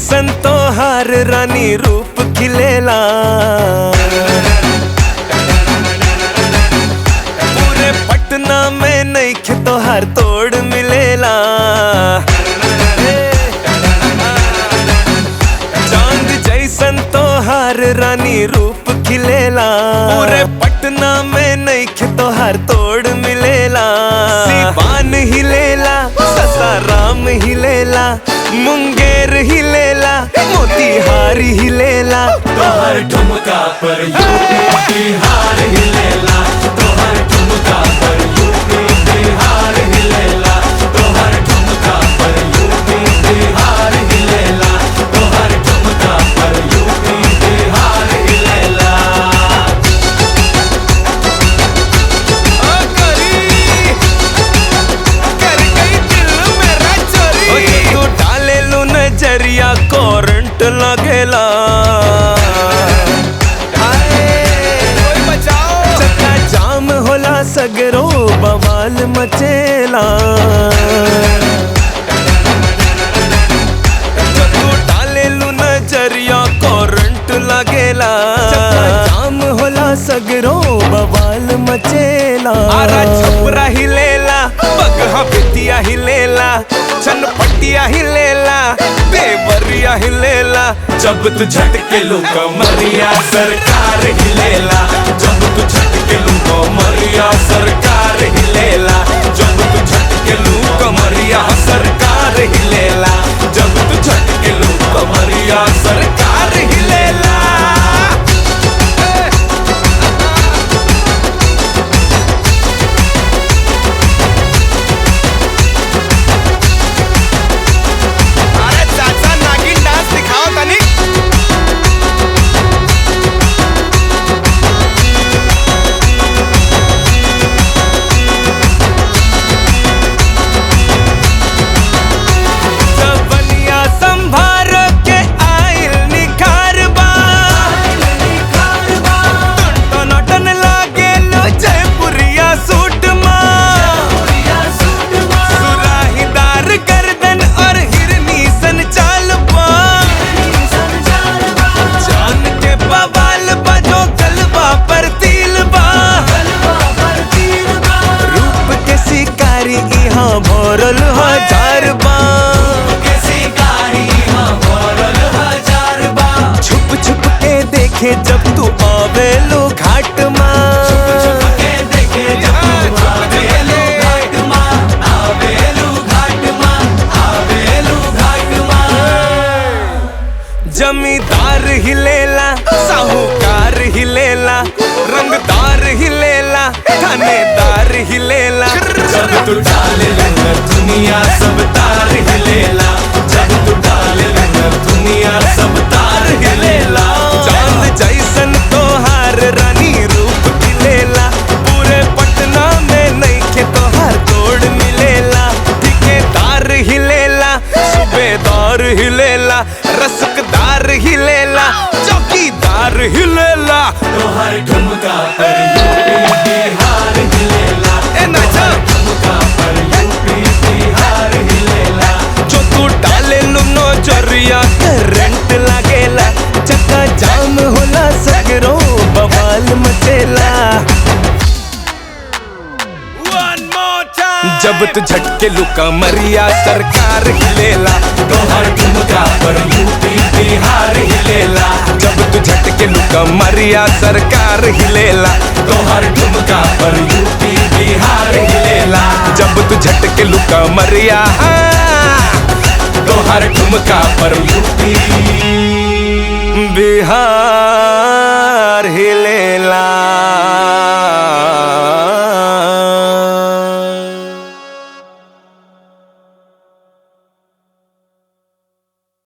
जैसन तो हर रानी रूप खिलेला पूरे पटना में नहीं तो हर तोड़ मिलेला चांद जैसन तो हर रानी रूप खिलेला पूरे पटना में नहीं तो हर तोड़ मिलेला सिवान हिलेला ससाराम हिलेला मुंगेर हिलेला मोतीहार हिलेला तोहर ठुमका पर यूपी बिहार हिलेला तोहर ठुमका पर यूपी बिहार हिलेला तोहर ठुमका पर यूपी बिहार हिलेला तोहर ठुमका पर यूपी बिहार हिलेला आ करी कर गई दिल मेरा चोरी ओ ये तू डाले लू नजरिया करंट लगेला हाय, कोई बचाओ चक्का जाम होला सगरो बवाल मचेला जो तू डाले लू नजरिया करंट लगेला चक्का जाम होला सगरो बवाल मचेला आरा छपरा हिलेला बगहा बिटिया हिलेला चनपटिया हिलेला देवरिया हिलेला जब तू झटके लो कमरिया सरकार हिलेला जब तू झटके लो कमरिया सरकार हिलेला जब तू झटके लो कमरिया सरकार हिलेला जब तू झटके लो कमरिया सरकार हिलेला अरे चाचा नागिन डांस दिखाओ तनी जवनिया संभार के आइल निखार बा टनाटन लागे लो जयपुरिया सूट माँ सुराहीदार गर्दन और हिरनी सन चाल बा जान के बवाल बजो गलबा पर तिल बा रूप के शिकारी यहाँ भरल हजार बा के शिकारी हाँ भरल हजार बा छुप छुप के देखे जब तू आवेलो घाट माँ के देखे जब तू आवेलू घाट माँ आवेलू घाट माँ आवेलू घाट माँ जमींदार हिलेला साहूकार हिलेला रंगदार हिलेला थानेदार हिलेला जब तू डाले लहर दुनिया सब तार हिलेला जब तू डाले लहर दुनिया सब तार हिलेला चांद जैसन तोहार रानी रूप खिलेला पूरे पटना में नहीं के तोहार तोड़ मिलेला ठिकेदार हिलेला सूबेदार हिलेला रसकदार हिलेला चौकीदार हिलेला तोहर ठुमका पर यूपी बिहार हिलेला ए नाचा ठुमका पर यूपी बिहार हिलेला जो तू डाले लो नजरिया करंट लागेला चक्का जाम होला सगरो बवाल मचेला जब तू झटके लुका मरिया सरकार हिलेला तोहर ठुमका पर यूपी बिहार हिलेला जब तू झटके लुका मरिया सरकार हिलेला तोहर ठुमका पर यूपी बिहार हिलेला जब तू झटके लुका मरिया तोहर ठुमका पर यूपी बिहार